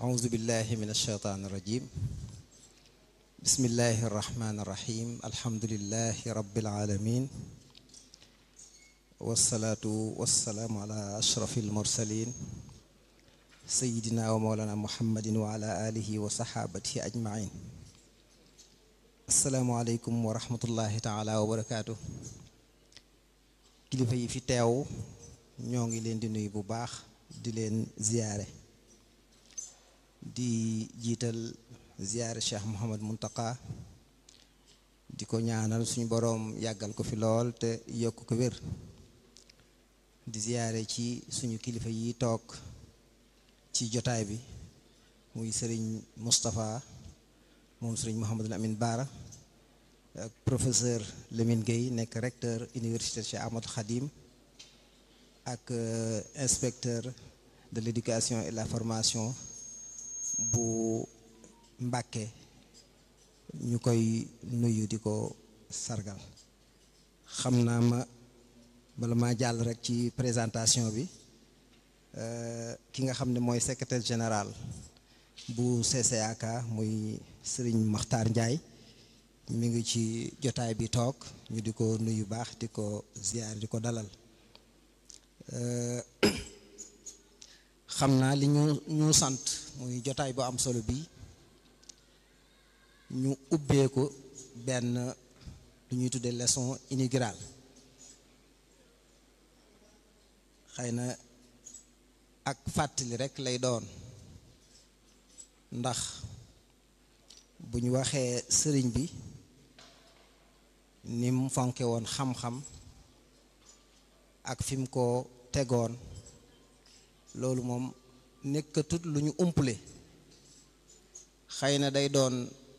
أعوذ بالله من الشيطان الرجيم بسم الله الرحمن الرحيم الحمد لله رب العالمين والصلاة والسلام على أشرف المرسلين سيدنا ومولانا محمد وعلى آله وصحابته أجمعين السلام عليكم ورحمة الله تعالى وبركاته kilifa yi fi teew ñoo ngi leen di nuyu bu baax di leen ziyaare di jiital ziyaare Cheikh Mouhamad Muntaka di ko ñaanal suñu boroom yàggal ko fi lool te yokk ko wér di ziyaare ci suñu kilifa yi toog ci jotaay bi muy sëriñ Moustapha moom sëriñ Mouhamadul Amin Baara ak professeur Lamine Gueye nekk recteur université Cheikh Ahmadou Khadim ak inspecteur de l'éducation et la formation bu Mbàkke ñu koy nuyu di ko sargal xam naa ma bala maa jàll rek ci présentation bi ki nga xam ne mooy secrétaire général bu CCAK muy Serigne Makhtar Ndiaye mi ngi ci jotaay bi toog ñu di ko nuyu baax di ko ziyaar di ko dalal xam naa li ñu ñu sant muy jotaay bu am solo bi ñu ubbee ko benn lu ñuy tuddee leçon inaugurale xëy na ak fàttali rekk lay doon ndax bu ñu waxee sëriñ bi ni mu fonke woon xam-xam ak fi mu ko tegoon loolu moom nekkatut lu ñu umpale xëy na day doon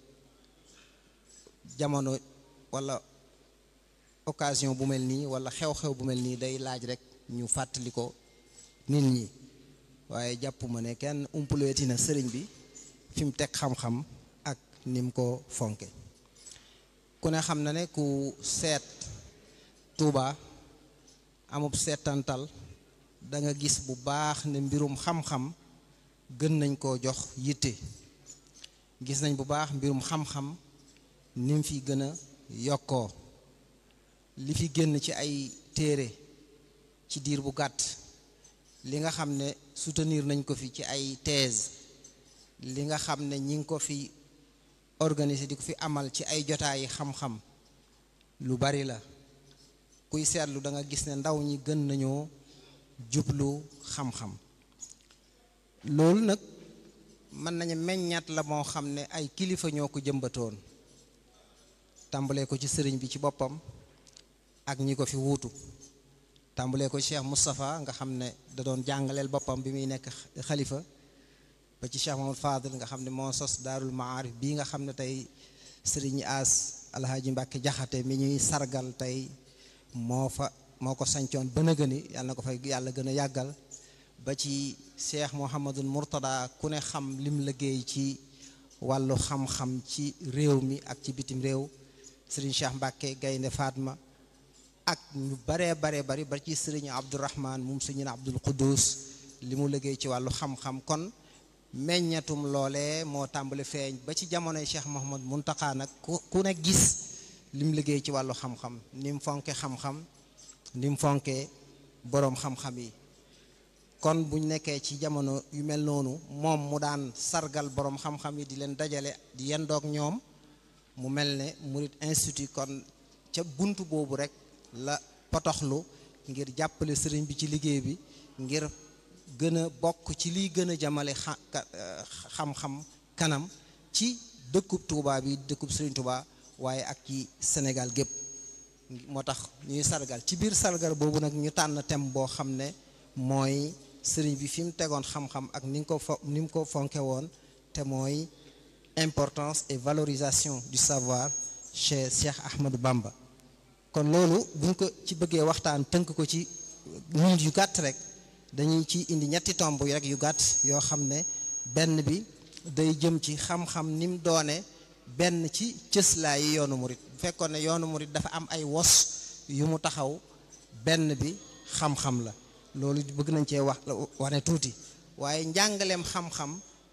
jamono walla occasion bu mel nii walla xew-xew bu mel nii day laaj rekk ñu fàttali ko nit ñi waaye jàpp ma ne kenn umpaleeti na sëriñ bi fi mu teg xam-xam ak ni mu ko fonke ku ne xam na ne ku seet Tuuba amub seetantal da nga gis bu baax ne mbirum xam-xam gën nañ koo jox yitte gis nañ bu baax mbirum xam-xam ni mu fi gën a yokkoo li fi génn ci ay téere ci diir bu gàtt li nga xam ne soutenir nañ ko fi ci ay thèse li nga xam ne ñi ngi ko fi organiser di ko fi amal ci ay jotaayi xam-xam lu bari la kuy seetlu da nga gis ne ndaw ñi gën nañoo jublu xam-xam loolu nag mën nañu meññaat la moo xam ne ay kilifa ñoo ko jëmbatoon tàmbalee ko ci sëriñ bi ci boppam ak ñi ko fi wuutu tàmbalee ko Cheikh Moustapha nga xam ne da doon jàngaleel boppam bi muy nekk xalifa ba ci Cheikh Mamadou Fadil nga xam ne moo sos daarul maarif bii nga xam ne tey sëriñ As Alhaji Mbàkke Jaxate mi ñuy sargal tey moo fa moo ko sancoon ba na gëni yàlla na ko fay yàlla gën a yàggal ba ci Cheikh Mouhamadul Mourtada ku ne xam lim liggéey ci wàllu xam-xam ci réew mi ak ci bitim réew sëriñ Cheikh Mbàkke Gaynde Fatma ak ñu baree baree bari ba ci sëriñ Abdourahman moom sëriñ Abdul Quddus li mu liggéey ci wàllu xam-xam kon meññatum loole moo tàmbali feeñ ba ci jamonoy Cheikh Mouhamad Muntaka nag ku ku ne gis lim liggéey ci wàllu xam-xam ni mu fonke xam-xam ni mu fonke boroom xam-xam yi kon buñ nekkee ci jamono yu mel noonu moom mu daan sargal boroom xam-xam yi di leen dajale di yendoog ñoom mu mel ne Murid Institut kon ca bunt boobu rek la potoxlu ngir jàppale sëriñ bi ci liggéey bi ngir gën a bokk ci liy gën a jamale xam-xam kanam ci dëkkub Touba bi dëkkub Serigne Touba waaye ak ci Sénégal gépp moo tax ñuy sargal ci biir sargal boobu nag ñu tànn thème boo xam ne mooy sëriñ bi fi mu tegoon xam-xam ak ni nga ko fo ni mu ko fonke woon te mooy importance et valorisation du savoir chez Cheikh Ahmadou Bamba kon loolu buñ ko ci bëggee waxtaan tënk ko ci minute yu gàtt rek dañuy ci indi ñetti tomb rek yu gàtt yoo xam ne benn bi day jëm ci xam-xam ni mu doone benn ci cëslaa yi yoonu murit bu fekkoon ne yoonu murit dafa am ay wos yu mu taxaw benn bi xam-xam la loolu bëgg nañ cee wax wane tuuti waaye njàngaleem xam-xam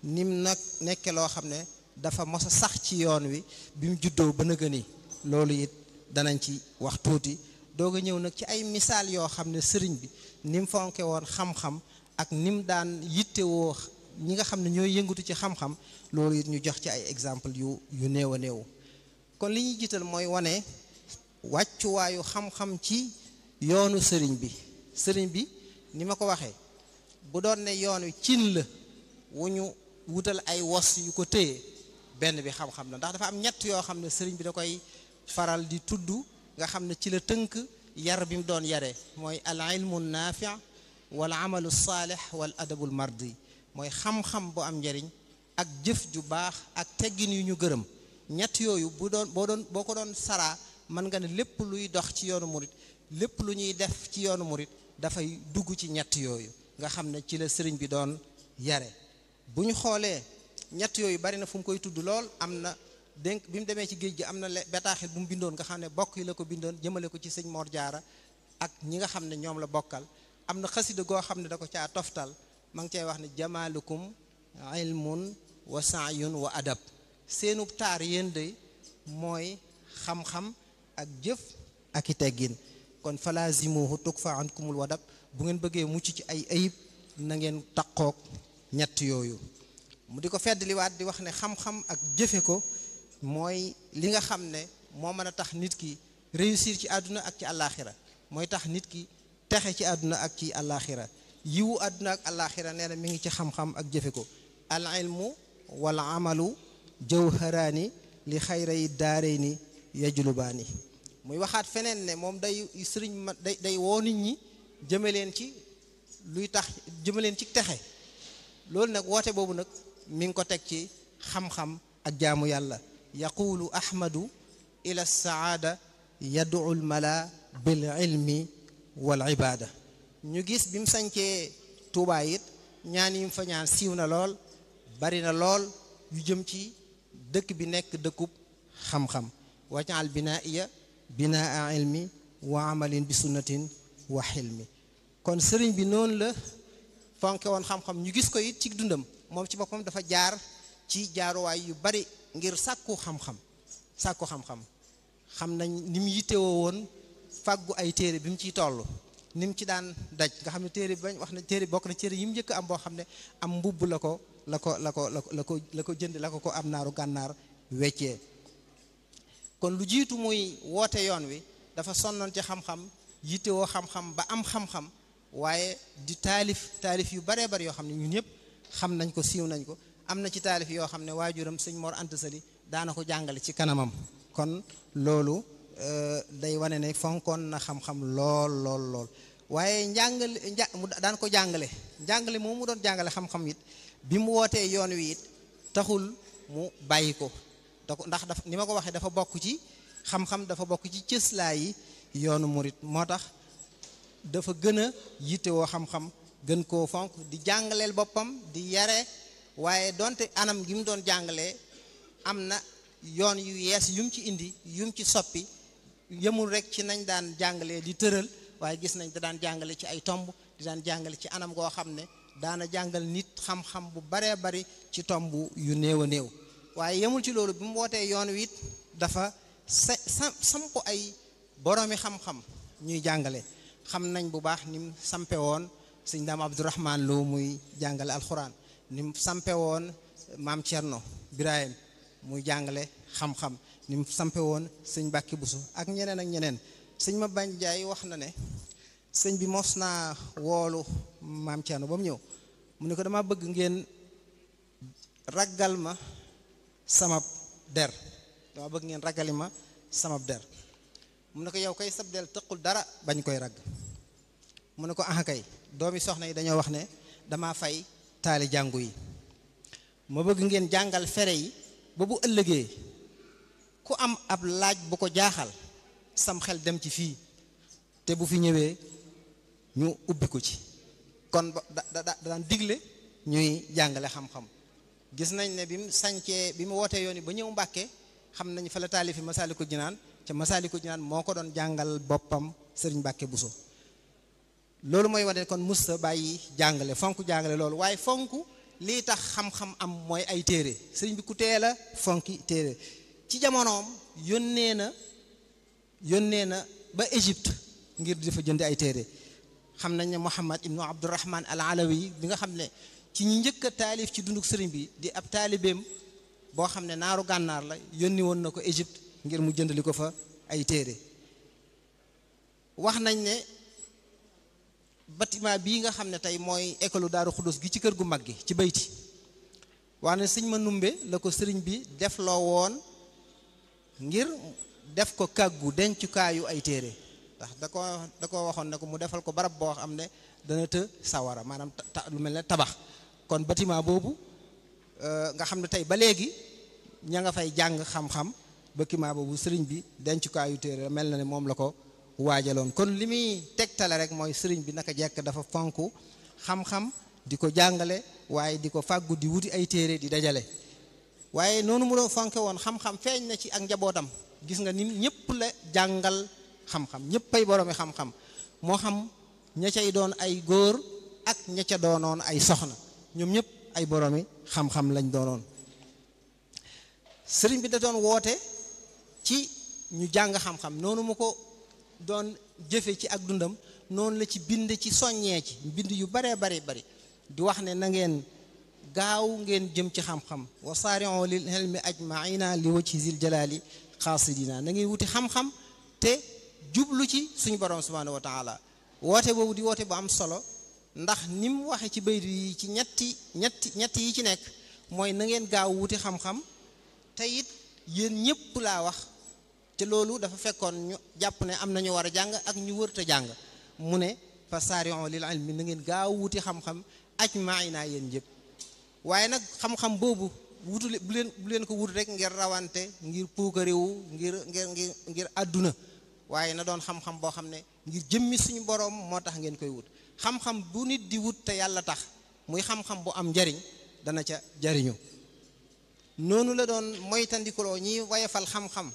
nim nag nekke loo xam ne dafa mos a sax ci yoon wi bi mu juddoo ba nëga ni loolu it danañ ci wax tuuti doog a ñëw nag ci ay misaal yoo xam ne sëriñ bi ni mu fonke woon xam-xam ak ni mu daan yittewoo ñi nga xam ne ñooy yëngatu ci xam-xam loolu it ñu jox ci ay exemple yu yu néew a néew kon li ñuy jiital mooy wane wàccuwaayu xam-xam ci yoonu sëriñ bi sëriñ bi ni ma ko waxee bu doon ne yoon wi cin la wu ñu wutal ay wos yu ko téye benn bi xam-xam la ndax dafa am ñett yoo xam ne sëriñ bi da koy faral di tudd nga xam ne ci la tënk yar bi mu doon yare mooy al ilmu naafi wal amalu saalih wal adabul mardi mooy xam-xam bu am njariñ ak jëf ju baax ak teggin yu ñu gërëm ñett yooyu bu doon boo doon boo ko doon saraa mën nga ne lépp luy dox ci yoonu murit lépp lu ñuy def ci yoonu murit dafay dugg ci ñett yooyu nga xam ne ci la sëriñ bi doon yare bu ñu xoolee ñett yooyu bari na fu mu koy tudd lool am na dénk bi mu demee ci géej gi am na bataaxil bu mu bindoon nga xam ne bokk yi la ko bindoon jëmale ko ci sëñ Mor Jaara ak ñi nga xam ne ñoom la bokkal am na xasida goo xam ne da ko caa toftal ma ngi cay wax ne jamaalukum ilmun wa saayun wa adab seenu taar yéen de mooy xam-xam ak jëf ak i teggin kon falazimuhu tukfa ankumul wadab bu ngeen bëggee mucc ci ay ayib na ngeen taqoog ñett yooyu mu di ko feddliwaat di wax ne xam-xam ak jëfe ko mooy li nga xam ne moo mën a tax nit ki réussir ci àdduna ak ci àllaaxira mooy tax nit ki texe ci àdduna ak ci àllaaxira yiwu àdduna ak àllaaxira nee na mi ngi ci xam-xam ak jëfe ko al ilmu wal amalu jawharaani li xayray daarayni yajlubaani muy waxaat feneen ne moom day sëriñ ma day day woo nit ñi jëme leen ci luy tax jëme leen ci texe loolu nag woote boobu nag mi ngi ko teg ci xam-xam ak jaamu yàlla yaqulu ahmadu ila saada yad'u l mala bil ilmi wal ibada ñu gis bi mu sañcee tuubaa it ñaan yi mu fa ñaan siiw na lool bari na lool yu jëm ci dëkk bi nekk dëkkub xam-xam wajal binaiya binaa ilmi wa amalin bi sunnatin wa xilmi kon sëriñ bi noonu la fonke woon xam-xam ñu gis ko it ci dundam moom ci boppam dafa jaar ci jaaruwaay yu bari ngir sàkku xam-xam sàkku xam-xam xam nañ ni mu yittewoo woon fàggu ay téere bi mu ciy toll ni mu ci daan daj nga xam ne téere bi bañ wax na téere bokk na téere yi mu njëkk am boo xam ne am mbubb la ko la ko la ko la ko la ko jënd la ko ko am naaru gànnaar weccee kon lu jiitu muy woote yoon wi dafa sonnoon ci xam-xam yittewoo xam-xam ba am xam-xam waaye di taalif taalif yu baree bari yoo xam ne ñun ñëpp xam nañ ko siiw nañ ko am na ci taalif yoo xam ne waajuram sëñ Mor Anta Sali daana ko jàngale ci kanamam kon loolu day wane ne fonkoon na xam-xam lool lool lool waaye njàngale nja mu daan ko jàngale njàngale moom mu doon jàngale xam-xam it bi mu wootee yoon wi it taxul mu bàyyi ko da ko ndax dafa ni ma ko waxee dafa bokk ci xam-xam dafa bokk ci cëslaa yi yoonu murit moo tax dafa gën a yittewoo xam-xam gën koo fonk di jàngaleel boppam di yare waaye donte anam gi mu doon jàngalee am na yoon yu yees yum ci indi yum ci soppi yemul rek ci nañ daan jàngalee di tëral waaye gis nañ da daan jàngale ci ay tomb di daan jàngale ci anam goo xam ne daana jàngal nit xam-xam bu baree bari ci tomb yu néew a néew waaye yemul ci loolu bi mu wootee yoon wi it dafa sa samp ay boroomi xam-xam ñuy jàngale xam nañ bu baax ni mu sampe woon sëñ daam abdourahman loo muy jàngale alxuraan ni mu sampe woon maam Thierno Birahim muy jàngale xam-xam ni mu sampe woon sëñ Bàkki Busu ak ñeneen ak ñeneen sëñ ma bañ jaay wax na ne sëñ bi mos naa woolu maam Thierno ba mu ñëw mu ne ko dama bëgg ngeen raggal ma samab der dama bëgg ngeen raggali ma samab der mu ne ko yow kay sab del tëqul dara bañ koy ragg mu ne ko ah kay doomi soxna yi dañoo wax ne dama fay taali jàngu yi ma bëgg ngeen jàngal fere yi ba bu ëllëgee ku am ab laaj bu ko jaaxal sam xel dem ci fii te bu fi ñëwee ñu ubbi ko ci kon da da daan digle ñuy jàngale xam-xam gis nañ ne bi mu sañcee bi mu wootee yoon yi ba ñëw Mbàkke xam nañ fa la taalifi Masaalikul Jinaan ca Masaalikul Jinaan moo ko doon jàngal boppam sëriñ Mbàkke Buso loolu mooy wane kon musta bàyyi jàngale fonk jàngale loolu waaye fonk lii tax xam-xam am mooy ay téere sëriñ bi ku teel a fonki téere ci jamonoom yónnee na yónnee na ba Égypte ngir di fa jënd ay téere xam nañ ne Muhammad ibnu Abdurahman al Alawi bi nga xam ne ci ñi njëkk a taalif ci dunduk sëriñ bi di ab taalibeem boo xam ne naaru gànnaar la yónni woon na ko Égypte ngir mu jëndali ko fa ay téere wax nañ ne bâtiment bii nga xam ne tey mooy école Daaru Xudus gi ci kër gu mag gi ci bayti wax ne sëñ ma numbe la ko sëriñ bi def loo woon ngir def ko kàggu dencukaayu ay téere ndax da ko da ko waxoon ne ko mu defal ko barab boo xam ne dana të sawara maanaam ta lu mel ne tabax kon bâtiment boobu nga xam ne tey ba léegi ña nga fay jàng xam-xam bâtiment boobu sëriñ bi dencukaayu téere mel na ne moom la ko waajaloon kon li muy tegtale rek mooy sëriñ bi naka jekk dafa fonk xam-xam di ko jàngale waaye di ko fàggu di wuti ay téere di dajale waaye noonu mu doon fonke woon xam-xam feeñ na ci ak njabootam gis nga ni ñëpp la jàngal xam-xam ñëpp ay boroomi xam-xam moo xam ña cay doon ay góor ak ña ca doonoon ay soxna ñoom ñëpp ay boroomi xam-xam lañ doonoon sëriñ bi da doon woote ci ñu jàng xam-xam noonu mu ko doon jëfe ci ak dundam noonu la ci bind ci soññee ci bind yu baree bari bari di wax ne na ngeen gaaw ngeen jëm ci xam-xam wa saari'u lil ilmi ajmaina li wajhi zil jalali xaasidina na ngeen wuti xam-xam te jublu ci suñu borom subhanahu wa taala woote boobu di woote bu am solo ndax ni mu waxe ci bayt yi ci ñetti ñetti ñetti yi ci nekk mooy na ngeen gaaw wuti xam-xam te it yéen ñëpp laa wax te loolu dafa fekkoon ñu jàpp ne am na ñu war a jàng ak ñu wërta jàng mu ne fa saari'u lil ilmi na ngeen gaaw wuti xam-xam ajmaina yéen ñëpp waaye nag xam-xam boobu wutu bu leen bu leen ko wut rek ngir rawante ngir puukarewu ngir ngir ngir ngir àdduna waaye na doon xam-xam boo xam ne ngir jëmmi suñu boroom moo tax ngeen koy wut xam-xam bu nit di wut te yàlla tax muy xam-xam bu am njariñ dana ca jariñu noonu la doon moytandikuloo ñi wayefal xam-xam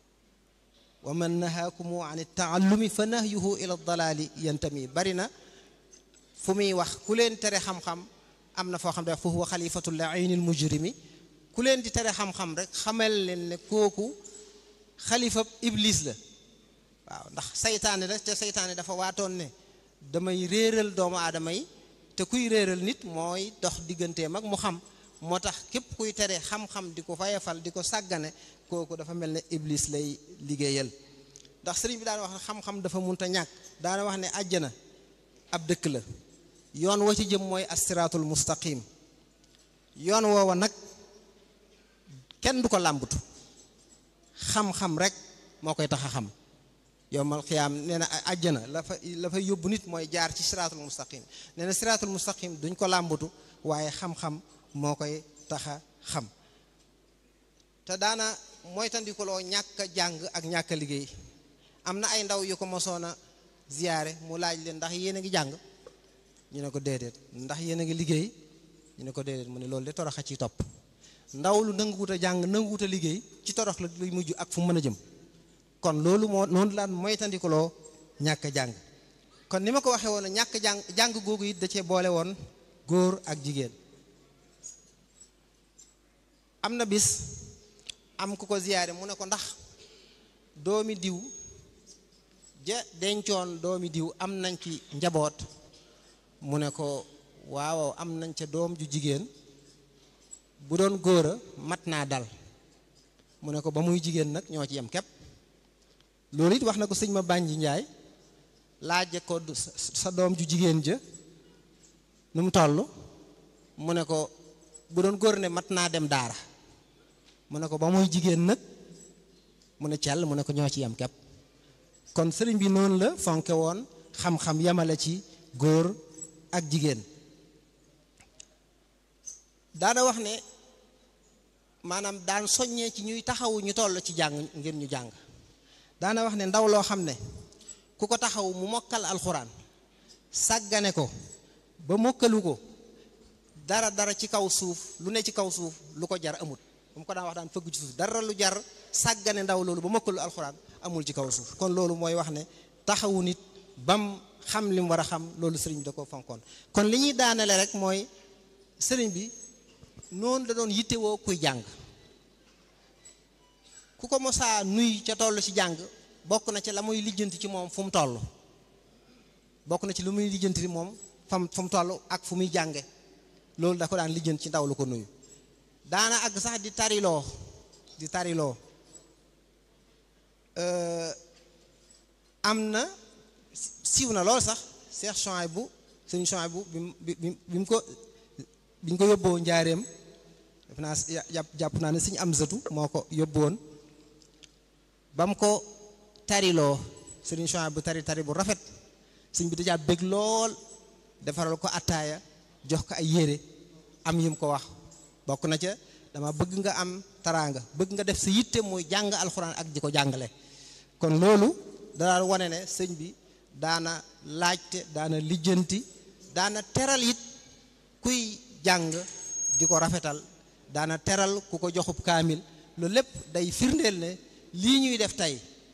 wa man nahaakumu an taallumi fa nahyuhu ila dalaali yantami bari na fu muy wax ku leen tere xam-xam am na foo xam ne fa huwa xalifatul lainil mujrimi ku leen di tere xam-xam rek xamal leen ne kooku xalifa iblis la waaw ndax saytaane la te saytaane dafa waatoon ne damay réeral doomu aadama yi te kuy réeral nit mooy dox digganteem ak mu xam moo tax képp kuy tere xam-xam di ko fayefal di ko sàggane kooku dafa mel ne iblis lay liggéeyal ndax sëriñ bi daan wax ne xam-xam dafa munta ñàkk daana wax ne àjjana ab dëkk la yoon wa ci jëm mooy asiraatul mustaqim yoon woowa nag kenn du ko làmbatu xam-xam rek moo koy tax a xam yowmal xiyaam nee na àjjana la fa la fay yóbbu nit mooy jaar ci siraatul mustaqim nee na siraatul mustaqim duñ ko làmbatu waaye xam-xam moo koy tax a xam te daana mooy tandikuloo ñàkk a jàng ak ñàkk a liggéey am na ay ndaw yu ko mosoon a ziyaare mu laaj leen ndax yéen a ngi jàng ñu ne ko déedéet ndax yéen a ngi liggéey ñu ne ko déedéet mu ne loolu de torox a ci topp ndaw lu nanguwut a jàng nanguwut a liggéey ci torox la luy mujj ak fu mu mën a jëm kon loolu moo noonu laan moytandikuloo ñàkk a jàng kon ni ma ko waxee woon ñàkk jàng jàng googu it da cee boole woon góor ak jigéen am na bis am ku ko ziyaare mu ne ko ndax doomi diw ja dencoon doomi diw am nañ ci njaboot mu ne ko waaw am nañ ca doom ju jigéen bu doon góor a mat naa dal mu ne ko ba muy jigéen nag ñoo ci yem képp loolu it wax na ko sëñ ma bànji njaay laaje ko sa doom ju jigéen ja nu mu toll mu ne ko bu doon góor ne mat naa dem daara mu ne ko ba muy jigéen nag mu ne cell mu ne ko ñoo ci yem képp kon sëriñ bi noonu la fonke woon xam-xam yamale ci góor ak jigéen daana wax ne maanaam daan soññee ci ñuy taxawu ñu toll ci jàng ngir ñu jàng daana wax ne ndaw loo xam ne ku ko taxaw mu mokkal alxuraan sàggane ko ba mokkalu ko dara dara ci kaw suuf lu ne ci kaw suuf lu ko jar amut mu ko daan wax daan fëgg ci suuf dara lu jar sàggane ndaw loolu ba mokkalu alxuraan amul ci kaw suuf kon loolu mooy wax ne taxawu nit bam xam li mu war a xam loolu sëriñ bi da ko fonkoon kon li ñuy daanale rek mooy sëriñ bi noonu la doon yittewoo kuy jàng ku ko mosaa nuy ca toll ci jàng bokk na ci la muy lijjanti ci moom fu mu toll bokk na ci lu muy lijjanti moom fam fu mu toll ak fu muy jànge loolu da ko daan lijjanti ci ndaw lu ko nuyu daana àgg sax di tariloo di tariloo am na siiw na lool sax Cheikh Chouaïbou sëñ Chouaïbou bi mu bi bi mu ko bi ñu ko yóbboo njaareem def naa jàpp jàpp naa ne sëñ Amsatu moo ko yóbboon ba mu ko tariloo sëriñ Chouaïbou bu tari tari bu rafet sëñ bi dajaa bég lool defaral ko attaaya jox ko ay yére am yim ko wax bokk na ca dama bëgg nga am taraanga bëgg nga def sa yitte muy jàng alxuraan ak di ko jàngale kon loolu dana wane ne sëñ bi daana laajte daana lijjanti daana teral it kuy jàng di ko rafetal daana teral ku ko joxub kaamil loolu lépp day firndeel ne lii ñuy def tey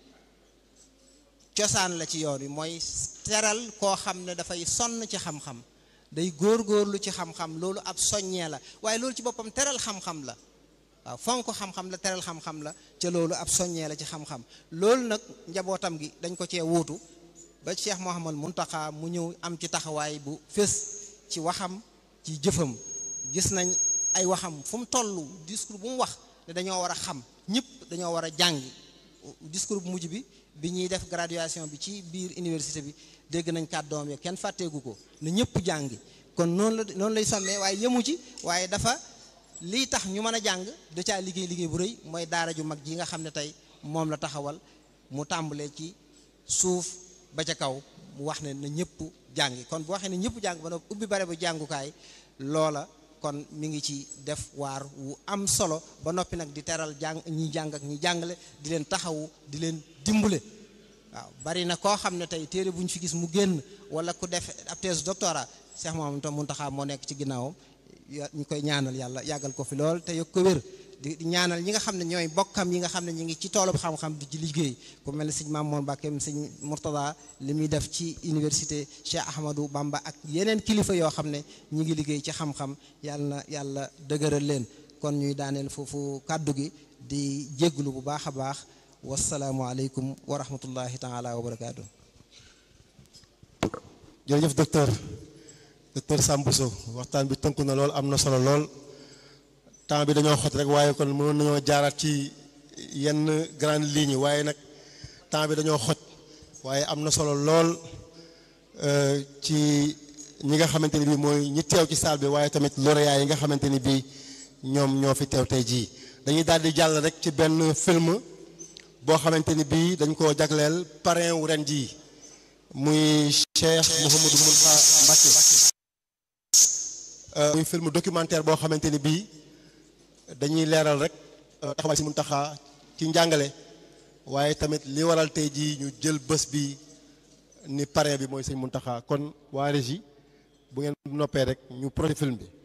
cosaan la ci yoon wi mooy teral koo xam ne dafay sonn ci xam-xam day góor-góorlu ci xam-xam loolu ab soññee la waaye loolu ci boppam teral xam-xam la waaw fonk xam-xam la teral xam-xam la ca loolu ab soññee la ci xam-xam loolu nag njabootam gi dañ ko cee wuutu ba Cheikh Mouhamad Muntaxa mu ñëw am ci taxawaay bu fés ci waxam ci jëfam gis nañ ay waxam fu mu toll discours bu mu wax ne dañoo war a xam ñëpp dañoo war a jàngi discours bu mujj bi bi ñuy def graduation bi ci biir université bi dégg nañ kàddoom yi kenn fàtteegu ko ne ñëpp jàngi kon noonu la noonu lay sommee waaye yëmu ci waaye dafa lii tax ñu mën a jàng da caa liggéey liggéey bu rëy mooy daara ju mag ji nga xam ne tey moom la taxawal mu tàmbalee ci suuf ba ca kaw mu wax ne na ñëpp jàngi kon bu waxee ne ñëpp jàng ba noppi ubbi bare bu jàngukaay loola kon mi ngi ci def waar wu am solo ba noppi nag di teral jàng ñi jàng ak ñi jàngale di leen taxawu di leen dimbale waaw bari na koo xam ne tey téere bu ñu fi gis mu génn wala ku def ab thèse doctorat Cheikh Mouhamadou Mountakha moo nekk ci ginnaawam ñu koy ñaanal yàlla yàggal ko fi lool te yëg ko wér di ñaanal ñi nga xam ne ñooy bokkam yi nga xam ne ñu ngi ci toolub xam-xam di ci liggéey ku mel ne sëñ Mamoun Mbacké sëñ Mourtada li muy def ci université Cheikh Ahmadou Bamba ak yeneen kilifa yoo xam ne ñi ngi liggéey ci xam-xam yàlla na yàlla dëgëral leen kon ñuy daaneel foofu kàddu gi di jégglu bu baax a baax wasalaamualeykum wa rahmatullahi taala wa barakaatu. jërëjëf docteur docteur Sambousso waxtaan bi tënku na lool am na solo lool temps bi dañoo xot rek waaye kon mënoon nañoo jaaraat ci yenn grande ligne yi waaye nag temps bi dañoo xoj waaye am na solo lool ci ñi nga xamante ni bii mooy ñi teew ci salle bi waaye tamit lauréat yi nga xamante ni bii ñoom ñoo fi teew tey jii dañuy daal di jàll rek ci benn film boo xamante ni bii dañ koo jagleel parrain wu ren jii muy Cheikh Mouhamadou Mountakha Mbacké muy film documentaire boo xamante ni bii dañuy leeral rek taxawaay si Mountakha ci njàngale waaye tamit li waral tey jii ñu jël bés bi ni parrain bi mooy sëñ Mountakha kon waa régie bu ngeen noppee rek ñu projet film bi